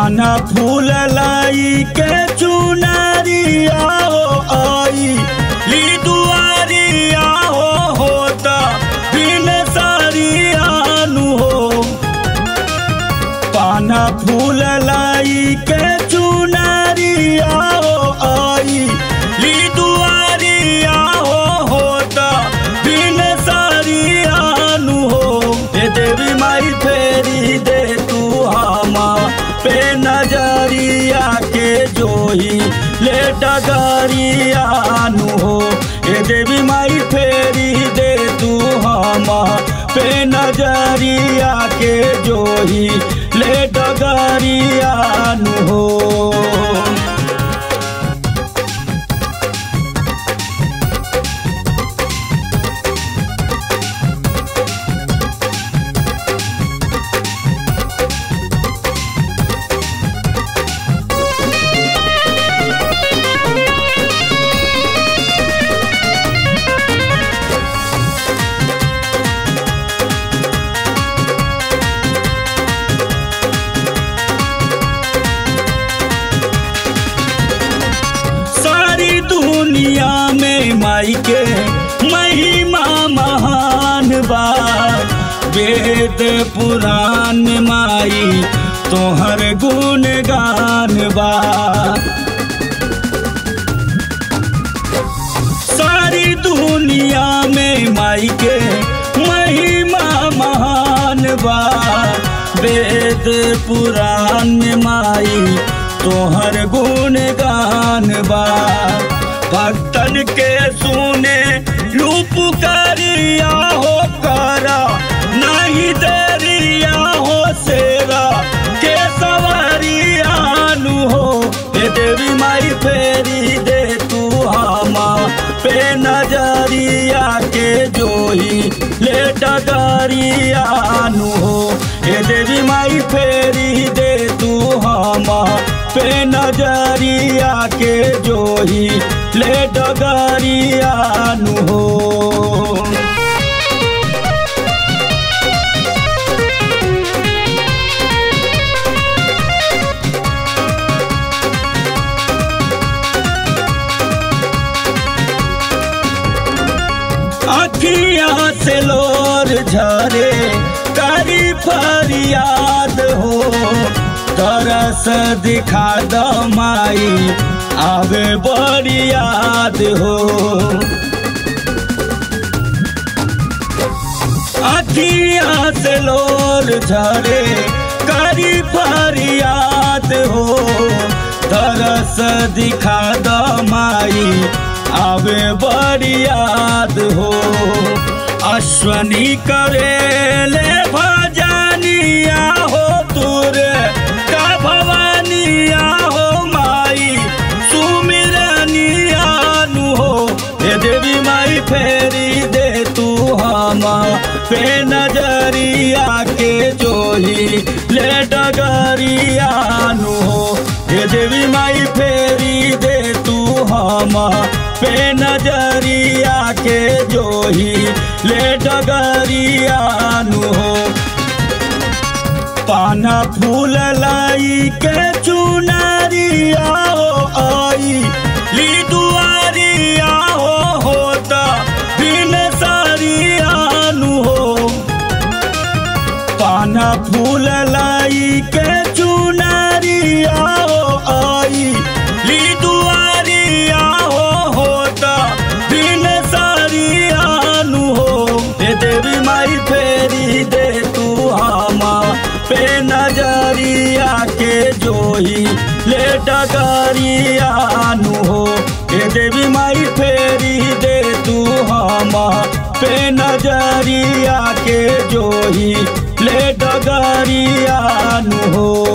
पाना फूल लाई के चुनरिया हो आई ली दुआरिया हो होता बिन सारियानु हो पाना फूल लाई के चुनरिया हो आई ली दुआरिया हो होता बिन सारियानु हो हे देवी माई फेरी दे तू हमा पे नजरिया के जोही ले डगरियानु हो हे देवी माई फेरी दे तू हमा पे नजरिया के जोही ले डगरियानु हो सारी दुनिया में माई के महिमा महान बा वेद पुराण में माई तोहर गुण गान बा सारी दुनिया में माई के महिमा महान बा वेद पुराण में माई तोहर गुण गान बा भक्तन के सुने रूप करिया हो करा नहीं देरिया हो सेरा के सवारियानु हो हे देवी माई फेरी दे तू हमा पे नजरिया के जोही ले डगरियानु हो हे देवी माई फेरी दे तू हमा पे नजरिया के जोही ले डगरियानु हो अखिया से लोर झरे करी फरियाद हो तरस दिखा द माई आवे बड़ी याद हो अखिया से लोर झरे करी फरियाद हो तरस दिखा द माई आवे बड़ी याद हो अश्वनी करे ले भजनिया हो तुरे का भवानिया हो माई सुमिरनिया नु हो हे देवी माई फेरी दे तू हमा पे नजरिया के जोही ले डगरिया नु हो हे देवी माई फेरी दे तू हमा पे नजरिया के जोही ले डगरिया नु हो पाना फूल लाई के चुनरिया हो आई ली दुआरिया हो होता बिन सारियानु हो पाना फूल लाई के चुनरिया हो आई ली दुआरिया हो होता बिन सारियानु हो हे देवी माई फेरी दे तू हमा पे नजरिया के जोही ले डगरियानु हो हे देवी माई फेरी दे तू हमा पे नजरिया के जोही ले डगरियानु हो